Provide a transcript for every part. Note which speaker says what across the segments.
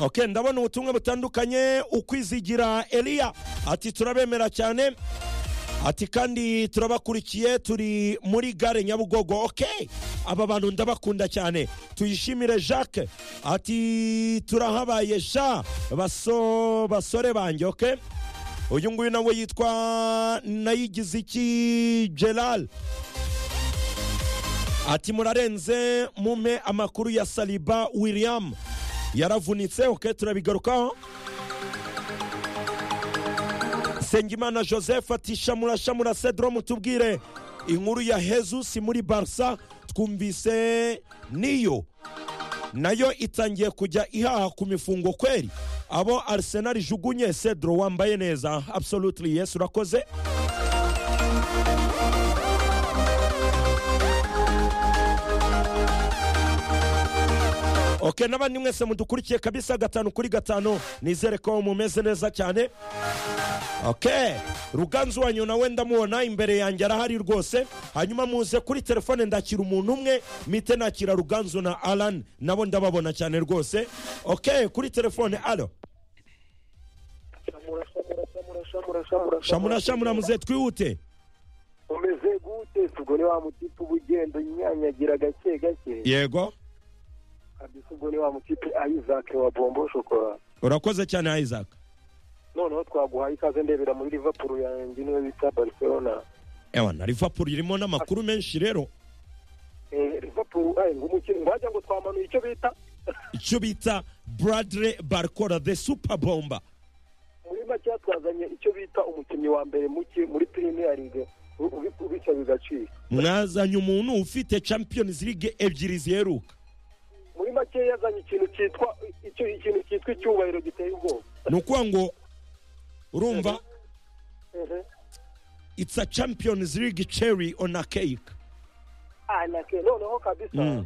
Speaker 1: ok ndabona ubutumwa butandukanye ukwizigira eliya ati turabemera cyane ati kandi turabakurikiye turi muri gare nyabugogo ok aba bantu ndabakunda cyane tuyishimire jacques ati turahabaye ja baso basore banjye ok uyu nguyu nawe yitwa nayigize iki gerard ati murarenze mumpe amakuru ya saliba william yaravunitse ok turabigarukaho sengimana joseph ati shamura shamura cedro mutubwire inkuru ya hezusi muri barisa twumvise niyo nayo itangiye kujya ihaha ku mifungo kweri abo arisenal ijugunye cedro wambaye neza absolutely yesu urakoze ok n'abandi mwese mudukurikiye kabisa gatanu kuri gatanu nizere ko mumeze neza cyane ok ruganzu wanyu nawe ndamubona imbere yanjye arahari rwose hanyuma muze kuri telefone ndakira umuntu umwe mite nakira ruganzu na alan nabo ndababona cyane rwose ok kuri telefone alo shamura shamura muze twihute
Speaker 2: umeze gute ubwo ni wa mutipe uba ugenda unyanyagira gake gake
Speaker 1: yego
Speaker 2: kabisa ubwo ni wa mutipe isaac wa bombo shokora
Speaker 1: urakoze cyane isaac
Speaker 2: noneho twaguhaye ikaze ndebera muri liverpool yanjye niyo bita barcelona
Speaker 1: ewa na liverpool irimo n'amakuru menshi rero
Speaker 2: Eh, liverpool ayi ngo umukino ngo wagira ngo twamanuye icyo bita
Speaker 1: icyo bita buradire barikora de supa bomba
Speaker 2: muri makeya twazanye icyo bita umukinnyi wa mbere muke muri premier league u- ubi- ubica bigacika
Speaker 1: mwazanye umuntu ufite champions league ebyiri ziheruka
Speaker 2: muri make yazanye ikintu cyitwa icyo ikintu cyitwa icyubahiro giteye ubwoba
Speaker 1: ni ukuvuga ngo urumva
Speaker 2: Ehe.
Speaker 1: it's a champions league cherry on a cake
Speaker 2: Ah, na ke- noneho kabisa
Speaker 1: Mm.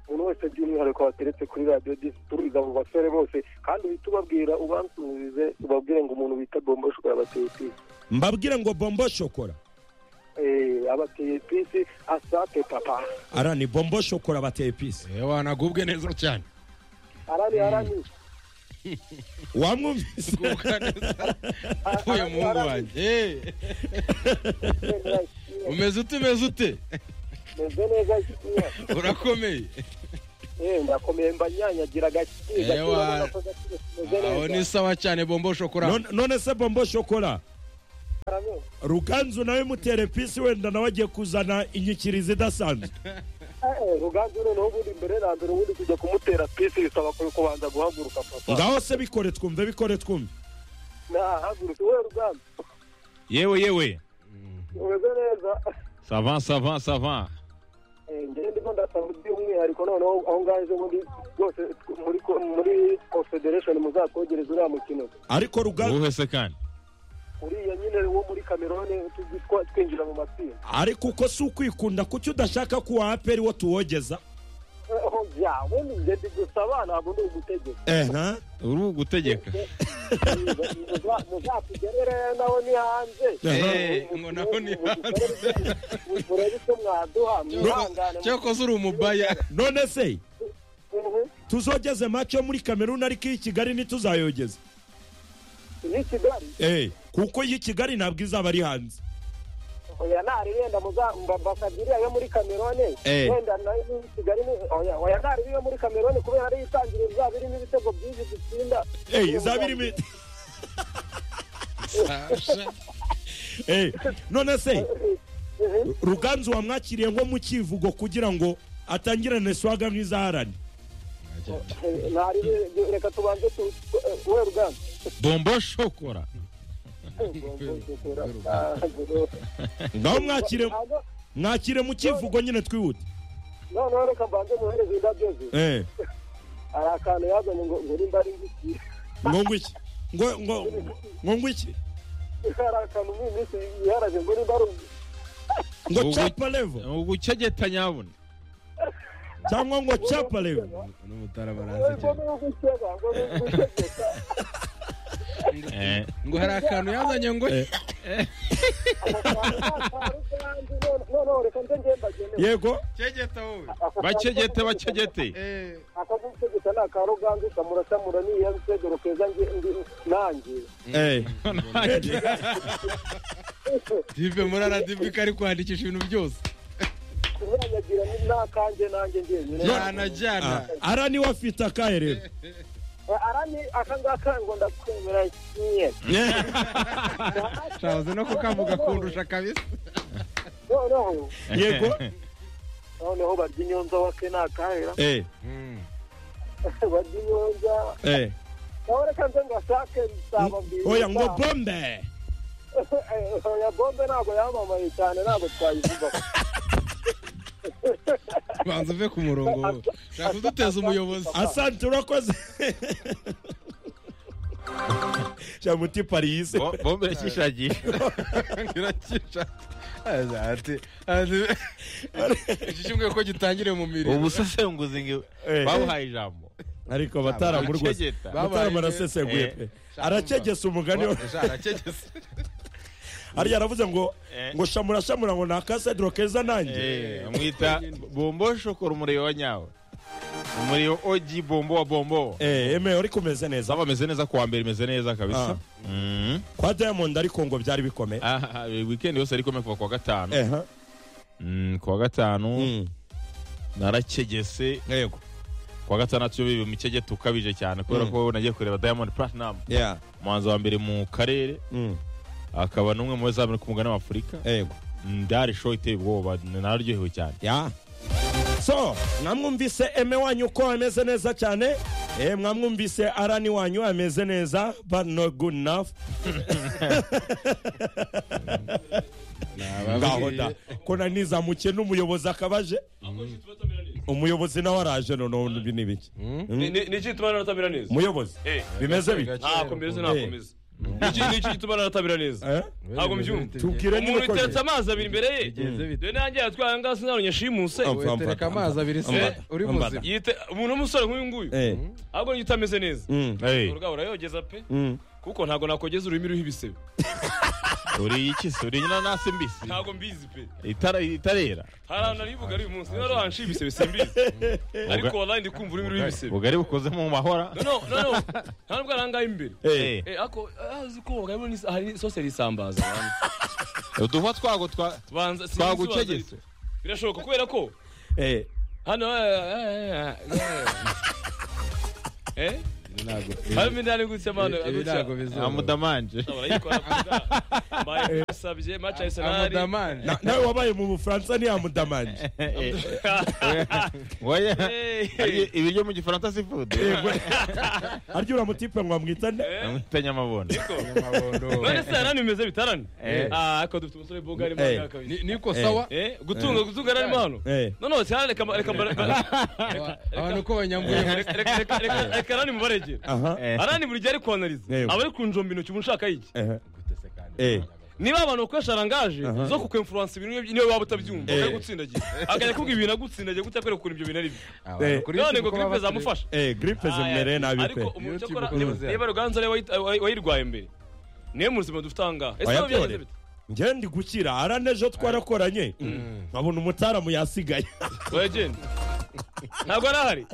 Speaker 2: umuntu wese by'umwihariko wateretse kuri radiyo turiza mu basore bose kandi uhita ubabwira ubansubize ubabwire ngo umuntu bita bombo shokora abateye pisi
Speaker 1: mbabwire ngo bombo shokora
Speaker 2: Eh, abateye pisi asate papa
Speaker 1: ara ni bombo shokora bateye pisi
Speaker 3: wanagubwe neza cyane
Speaker 2: arani arani
Speaker 1: wamwumvise
Speaker 3: gubwa neza uyu muhungu wanjye Eh, umeze ute umeze ute
Speaker 2: meze neza ikinya
Speaker 3: urakomeye
Speaker 2: eh ndakomeye mbanyanyagira gake gake
Speaker 3: Ewa.
Speaker 2: ubona ko gake meze
Speaker 3: aho ni
Speaker 2: neza
Speaker 3: sawa cyane bombo shokora
Speaker 1: None- none se bombo shokora
Speaker 2: Arani.
Speaker 1: ruganzu nawe mutere pisi wenda nawe agiye kuzana inyikirizo idasanzwe
Speaker 2: Eh, eh, ruganzu noneho ubundi mbere na mbere ubundi kujya kumutera pisi bisaba ku- kubanza guhaguruka papa
Speaker 1: ngaho se bikore twumve bikore twumve
Speaker 2: nahagurutse we ruganzu
Speaker 4: yewe yewe
Speaker 2: umeze neza
Speaker 4: sava sava sava
Speaker 2: Eh, njyewe ndimo ndasaba by'umwihariko noneho aho ngaje ubundi rwose tw- muri ko- muri confederation muzatwogereza uriya mukino
Speaker 1: ariko ruganzu
Speaker 4: uwuhe se kandi
Speaker 2: uriya nyine wo muri camerone tugitwa- twinjira mu matsinda
Speaker 1: ariko uko si ukwikunda kuki udashaka ko uwa aperi wo tuwogeza
Speaker 2: Eh, oh, ya ubundi njye ndigusaba ntabwo ndi ugutegeka
Speaker 1: eha
Speaker 4: uri ugutegeka
Speaker 2: Muza- muzatugerere nawe ni hanze
Speaker 3: Eh, ngo naho ni
Speaker 2: murebe icyo mwaduha mwihangane
Speaker 3: cyakoze uri umubaya
Speaker 1: none se
Speaker 2: Mhm.
Speaker 1: tuzogeze mace yo muri kameruni ariko iyi kigali ntituzayogeze
Speaker 2: ni kigali
Speaker 1: Eh, kuko iyi kigali ntabwo izaba ari hanze
Speaker 2: oya ntari wenda muza mba- mbasabiriya yo muri kamerone
Speaker 1: Eh.
Speaker 2: wenda nayo ni kigali ni oya oya ntari yo muri kamerone kubera ari itangiriro izaba irimo ibitego byinshi dutsinda
Speaker 1: Eh, izaba irimo
Speaker 3: Sasha.
Speaker 1: Eh, none se
Speaker 2: Mhm.
Speaker 1: ruganzu wamwakiriye nko mu kivugo kugira ngo atangirane swaga nk'izaharani
Speaker 2: Eh, ntari we- reka tubanze tu tu- eh, wowe ruganda
Speaker 4: bombo shokora
Speaker 1: ngaho mwakire
Speaker 2: Hano-
Speaker 1: mwakire mu kivugo nyine twihute
Speaker 2: noneho reka mbanze muhereze indabyo ze
Speaker 1: Eh,
Speaker 2: hari akantu yazanye ngo ngo nimba ari ngiki
Speaker 1: ngo ngo iki ngo ngo ngo ngo iki
Speaker 2: hari akantu mu minsi yiharaje ngo nimba ari ngiki
Speaker 1: ngo
Speaker 4: Ngo-
Speaker 1: capa level
Speaker 4: ugucegeta nyabuna
Speaker 1: cyangwa ngo capa level
Speaker 3: n'umutarabaraza
Speaker 2: ngo ni ugukeba ngo ni ugutegeka
Speaker 4: Eh,
Speaker 3: ngo hari akantu yazanye ngo
Speaker 2: noneho reka nze ngenda
Speaker 1: yego
Speaker 3: cegeta wowe
Speaker 4: bacegete bacegete
Speaker 3: Eh,
Speaker 2: akagutegeka murasa ni akaruganza ukamurasa muraniyanse dore keza nge ndi- nanjye
Speaker 1: Eh.
Speaker 3: dive muri aradive ko ari kwandikisha ibintu byose
Speaker 2: kumwanyagira ni nakanjye nanjye njyenyine
Speaker 3: jana jana
Speaker 1: Ah, ara niwe afite akaherero
Speaker 2: Eh, ara ni akangaka ngo ndakwemera nyine
Speaker 3: shahoze no kukavuga kundusha kabisa
Speaker 2: noneho
Speaker 1: yego
Speaker 2: noneho barya inyonza wake nakahera
Speaker 1: eh
Speaker 2: barya inyonza
Speaker 1: eh
Speaker 2: nawe reka nze ngashake bisaba mbiri
Speaker 1: oya ngo bombe
Speaker 2: oya bombe ntabwo yamamaye cyane ntabwo twayivuga
Speaker 3: banza uve ku murongo shaka uduteza umuyobozi
Speaker 1: asante urakoze shamuti paris
Speaker 4: bombe yakishagiye
Speaker 3: kirakisha iki cyumweru ko gitangiriye mu mirimo
Speaker 4: ubusesenguzi ngewe
Speaker 1: Eh.
Speaker 4: bawuhaye ijambo
Speaker 1: ariko bataramu rwose
Speaker 4: Aracegeta.
Speaker 1: bataramu arasesenguye pe aracegesa umugani we
Speaker 3: aracegese
Speaker 1: ariya aravuze ngo
Speaker 4: Eh.
Speaker 1: ngo shamura shamura ngo ni akasedro keza nanjye
Speaker 4: Eh, amwita bombo shokora umuriro wa nyawe umuriro oji bombo wa bombo
Speaker 1: Eh, eme uri kumeze neza
Speaker 4: zaba ameze neza kuwa mbere imeze neza
Speaker 1: Ah.
Speaker 4: kabisa Mm.
Speaker 1: kwa diamond ariko ngo byari bikomeye
Speaker 4: Ah, ah, weekend yose ariko kuva kuwa gatanu
Speaker 1: eha
Speaker 4: Mm, kuwa gatanu
Speaker 1: Mm.
Speaker 4: narakegese
Speaker 1: yego
Speaker 4: kuwa gatandatu yo bibi umukegeta ukabije cyane kubera
Speaker 1: Mm.
Speaker 4: ko nagiye kureba diamond platinum
Speaker 1: yeah
Speaker 4: umuhanzi wa mbere mu karere
Speaker 1: Mm.
Speaker 4: akaba n'umwe mu bazamini ku mugani w'afurika
Speaker 1: yego
Speaker 4: ndari show iteye ubwoba nararyohewe cyane
Speaker 1: ya so mwamwumvise eme wanyu uko ameze neza cyane eh, mwamwumvise arani wanyu ameze neza but not good enough ngaho da ko nari nizamukiye n'umuyobozi akabaje umuyobozi nawe araje noneho ibi ni biki
Speaker 5: Ni- ni- Niki gituma naratamira neza
Speaker 1: muyobozi
Speaker 5: Eh,
Speaker 1: bimeze bite
Speaker 5: ntako mbese nakomeza Niki- niki gituma naratamira neza
Speaker 1: Eh?
Speaker 5: ntabwo mbyumva
Speaker 1: tubwire niba
Speaker 5: umuntu
Speaker 1: ukoze.
Speaker 5: utetse amazi abiri imbere ye
Speaker 3: bigenze bite
Speaker 5: dore nanjye yatwaye ahangaha sinarunya shimuse
Speaker 1: Oh.
Speaker 3: wetereka amazi abiri se
Speaker 5: Ambara,
Speaker 3: uri
Speaker 1: ambara.
Speaker 3: muzima
Speaker 5: yite umuntu w'umusore nk'uyu nguyu
Speaker 1: Eh,
Speaker 5: ahubwo niyo utameze neza
Speaker 1: mm,
Speaker 4: Hey,
Speaker 5: urugabo urayogeza pe
Speaker 1: mm.
Speaker 5: kuko ntabwo nakogeza ururimi ruriho ibisebe
Speaker 4: uri iki se uri inanasi mbisi
Speaker 5: ntabwo mbizi pe
Speaker 4: itara itarera
Speaker 5: hari ahantu narivuga ari uyu munsi niba ariho hanshi ibisebe simbizi ariko wallahi ndi kumva ururimi ruriho ibisebe
Speaker 4: ubugari bukoze mu mahora
Speaker 5: no no no no nta nubwo ari ahangaha imbere
Speaker 4: Eh,
Speaker 5: Eh, ako ah, uzi ko harimo n'is- hari soseri isambaza abantu.
Speaker 4: uduhwa twago twa-
Speaker 5: banza sinzi
Speaker 4: twagucegese
Speaker 5: ubanza- birashoboka kubera ko
Speaker 1: Eh,
Speaker 5: hano eh, eh, eh, eh. eh harimo indani gutya mano
Speaker 3: ibi
Speaker 5: gutya
Speaker 3: ntabwo bizaba
Speaker 4: amudamanje
Speaker 5: barayikora gusa. Mbaye basabye match Arsenal
Speaker 3: amudamani
Speaker 1: na- nawe wabaye mu bufaransa ntiyamudamanje
Speaker 4: oya
Speaker 5: Eh,
Speaker 4: Ari ibiryo mu gifaransa si food
Speaker 1: arya uramutipe ngo bamwitane
Speaker 4: amwitanye amabona
Speaker 5: none se harani bimeze bitarani
Speaker 4: Eh.
Speaker 5: ah ako dufite umusore boga ari
Speaker 1: Eh.
Speaker 5: mwana kabiri
Speaker 3: niko sawa
Speaker 5: eh gutunga gutunga ari mano
Speaker 1: Eh.
Speaker 5: no no cyane reka reka
Speaker 3: Aba- abantu ko banyambuye muri
Speaker 5: reka reka reka reka arani mubaregera
Speaker 1: aha
Speaker 4: Eh.
Speaker 5: arani buri gihe ari kwanariza
Speaker 1: Yego.
Speaker 5: aba ari kunjomba intoki umuntu ushaka iki
Speaker 1: eh, eh,
Speaker 3: Eh.
Speaker 5: niba abantu bakoresha rangaje zo kukwemfuransa ibintu niwe waba utabyumva
Speaker 1: Eh.
Speaker 5: akajya gutsindagira akajya kuvuga ibintu agutsindagira gutya kubera ukuntu ibyo bintu ari bibi
Speaker 3: Abantu kuri
Speaker 5: none ngo
Speaker 3: YouTube
Speaker 5: gripe
Speaker 3: baba
Speaker 5: zamufasha
Speaker 1: eh, gripe zimereye nabi pe
Speaker 5: ariko umuntu
Speaker 3: YouTube
Speaker 5: cyakora
Speaker 3: uko
Speaker 5: niba-
Speaker 3: bimeze.
Speaker 5: niba ruganza ariwe wayi- wayi- wayirwaye mbere niwe mu buzima dufite ahangaha ese waba
Speaker 1: Oya,
Speaker 5: byagenze
Speaker 1: byore.
Speaker 5: bite
Speaker 1: njye ndi gukira arane ejo twarakoranye nkabona umutaramu yasigaye
Speaker 5: oya genda ntabwo ari ahari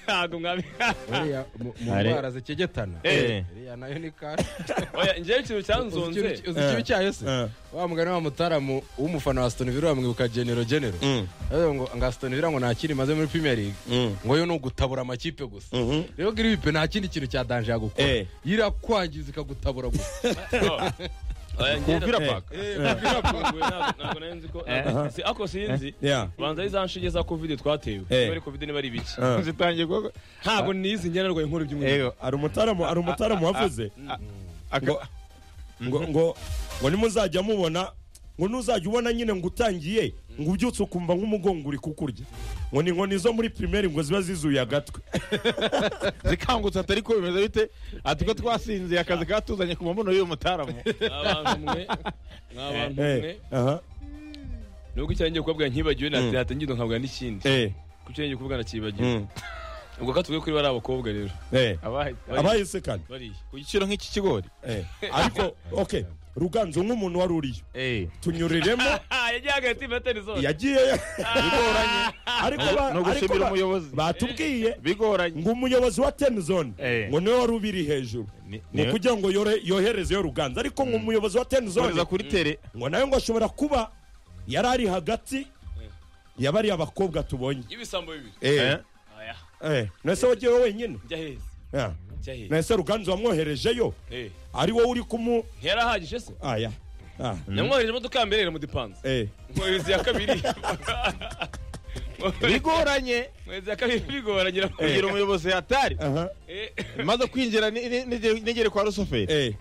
Speaker 5: ntabwo mwabi
Speaker 3: buriya mu- mu
Speaker 4: Ari.
Speaker 3: ndwara zikegetana
Speaker 4: Eh.
Speaker 3: iriya nayo ni kashi
Speaker 5: oya njyewe ikintu
Speaker 3: uzi
Speaker 5: cyanzonze
Speaker 3: ikibi- uzi ikibi cyayo se
Speaker 1: Eh.
Speaker 3: wa mugani wa mutaramu w'umufana wa Aston Villa bamwibuka genero genero aravuga ngo ngo Aston Villa ngo nta kindi imaze muri Premier League
Speaker 1: Mm.
Speaker 3: ngo yo ni ugutabura amakipe gusa
Speaker 1: Mhm.
Speaker 3: rero gripe nta kindi kintu cya danger yagukora
Speaker 1: Eh.
Speaker 3: yirakwangiza ikagutabura gusa
Speaker 5: oya
Speaker 4: kumvira
Speaker 5: ngenda
Speaker 4: paka
Speaker 5: ntabwo nari nzi ko ntabwo- si- ako sinzi
Speaker 1: Yeah.
Speaker 5: banza ari za nshinge za covid twatewe
Speaker 1: Eh.
Speaker 5: niba ari covid niba ari biki
Speaker 1: Eh.
Speaker 4: zitangiye kuba-
Speaker 5: ntabwo nizi njye narwaye inkuru by'umwihariko
Speaker 4: Ego,
Speaker 1: hari umutaramu hari umutaramu wavuze
Speaker 4: aka-
Speaker 1: ngo ngo ngo ngo nimuzajya mubona ngo ntuzajya ubona nyine ngo utangiye ngo ubyutse ukumva nk'umugongo uri kukurya ngo ni inkoni zo muri pirimeri ngo ziba zizuye agatwe
Speaker 4: zikangutse atari ko bimeze bite ati ko twasinziye akazi katuzanye ku mabuno y'uyu mutaramu
Speaker 5: abantu mwe n'abantu mwe
Speaker 1: Eh, aha,
Speaker 5: nubwo icyo ngiye kubabwira nkibagiwe natangiye nkabwira n'ikindi
Speaker 1: eh,
Speaker 5: ku cyo ngiye kubwira nakibagiwe
Speaker 1: mm,
Speaker 5: ubwo katuvuge kuri bari abakobwa rero
Speaker 1: eh.
Speaker 4: Abahe-
Speaker 1: abahise kandi
Speaker 5: bariya
Speaker 4: ku giciro nk'iki kigori
Speaker 1: eh, ariko okay ruganzo nk'umuntu wari uriyo
Speaker 4: Eh.
Speaker 1: tunyuriremo
Speaker 5: yagiye hagati metero zose
Speaker 1: yagiye ariko ba-
Speaker 4: Ni
Speaker 1: ariko
Speaker 4: ugushimira
Speaker 1: ba-
Speaker 4: umuyobozi.
Speaker 1: batubwiye
Speaker 4: Bigoranye.
Speaker 1: ngo umuyobozi wa tenizone
Speaker 4: Eh.
Speaker 1: ngo niwe wari ubiri hejuru
Speaker 4: Ni-
Speaker 1: ni
Speaker 4: ni-
Speaker 1: ukugira ngo yore- yoherezeyo ruganza ariko ngo umuyobozi wa tenizone
Speaker 4: Kohereza kuri tere.
Speaker 1: ngo nawe ngo ashobora kuba yari ari hagati yabariye abakobwa tubonye
Speaker 5: y'ibisambo bibiri
Speaker 4: Eh.
Speaker 5: aya
Speaker 1: Eh, nese wagiye wowe wenyine
Speaker 5: njya heza
Speaker 1: Ah,
Speaker 5: njya heza
Speaker 1: nese ruganzu wamwoherejeyo
Speaker 5: Eh,
Speaker 1: ari wowe uri kumu
Speaker 5: ntiyarahagije se
Speaker 1: aya Ah,
Speaker 5: namwohereje imodoka ya mbere iramudipanze
Speaker 1: eh.
Speaker 5: mwohereza iya kabiri
Speaker 4: Bigoranye.
Speaker 5: mwohereza iya kabiri bigoranye
Speaker 4: Kugira
Speaker 5: iramugira
Speaker 4: umuyobozi hatari.
Speaker 1: aha
Speaker 4: Maze kwinjira ni- ni- nigere nigere kwa rusoferi.
Speaker 1: eh.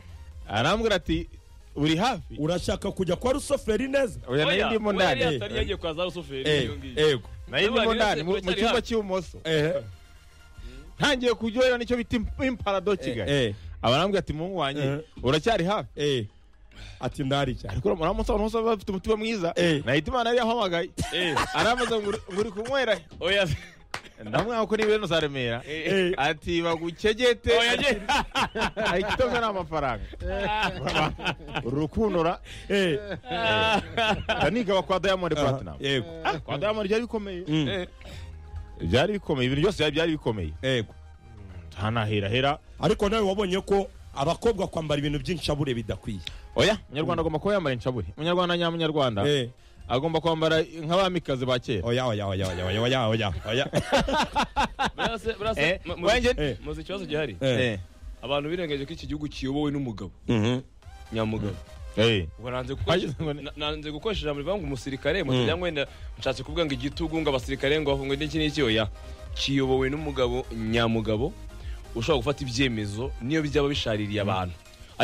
Speaker 4: Arambwira ati uri hafi.
Speaker 1: urashaka kujya kwa rusoferi neza
Speaker 4: Oya nayo ndimo ndani.
Speaker 5: atari yagiye kwa za rusuferi
Speaker 1: Eh,
Speaker 5: iyo ngiyo
Speaker 1: ego
Speaker 4: Nayo ndimo ndani mu mu cyumba cy'ibumoso.
Speaker 1: Eh,
Speaker 4: ntangiye kuryohera nicyo bita imp- imparado kigali
Speaker 1: eh,
Speaker 4: abarambwira ati muhungu wanjye
Speaker 1: Eh.
Speaker 4: uracyari hafi
Speaker 1: eh. ati ndari cyane
Speaker 4: ariko uramutse abantu bose baba bafite umutima mwiza
Speaker 1: Eh.
Speaker 4: nahita imana yari yahamagaye arambaza ngo uri- ngo uri kunywera he?
Speaker 5: oya
Speaker 4: ndamwanga ko n'ibintu za remera
Speaker 5: Eh.
Speaker 4: ati bagukegete
Speaker 5: oya njye
Speaker 4: ahita umwe ni amafaranga urukundo
Speaker 1: Eh,
Speaker 4: nigaba kwa diamond
Speaker 1: aha,
Speaker 4: platinum
Speaker 1: yego
Speaker 4: Ah, kwa diamond byari bikomeye
Speaker 1: Mm,
Speaker 5: Eh,
Speaker 4: byari bikomeye ibintu byose byari- byari bikomeye
Speaker 1: yego
Speaker 4: ntanahirahira
Speaker 1: ariko nawe wabonye ko abakobwa kwambara ibintu by'inshabure bidakwiye
Speaker 4: oya umunyarwanda agomba kuba yambara inshabure umunyarwanda nyamunyarwanda
Speaker 1: Eh,
Speaker 4: agomba kwambara nk'abamikazi ba kera
Speaker 1: oya oya oya oya oya oya oya oya
Speaker 5: burase burase
Speaker 4: Eh,
Speaker 5: mu- mu-
Speaker 4: wanjye-
Speaker 1: Eh.
Speaker 5: muzi ikibazo gihari
Speaker 1: Eh,
Speaker 5: abantu birengaje ko iki gihugu kiyobowe n'umugabo
Speaker 1: mhm.
Speaker 5: nyamugabo
Speaker 4: Eh.
Speaker 5: ubwo nanze
Speaker 4: Hagize ngo ni-
Speaker 5: gukoresha- na- nanze gukoresha ijambo rivuga ngo umusirikare mu cyangwa wenda nshatse kuvuga ngo igitugu ngo abasirikare ngo bafunge n'iki n'iki oya kiyobowe n'umugabo nyamugabo ushobora gufata ibyemezo niyo byaba bishaririye abantu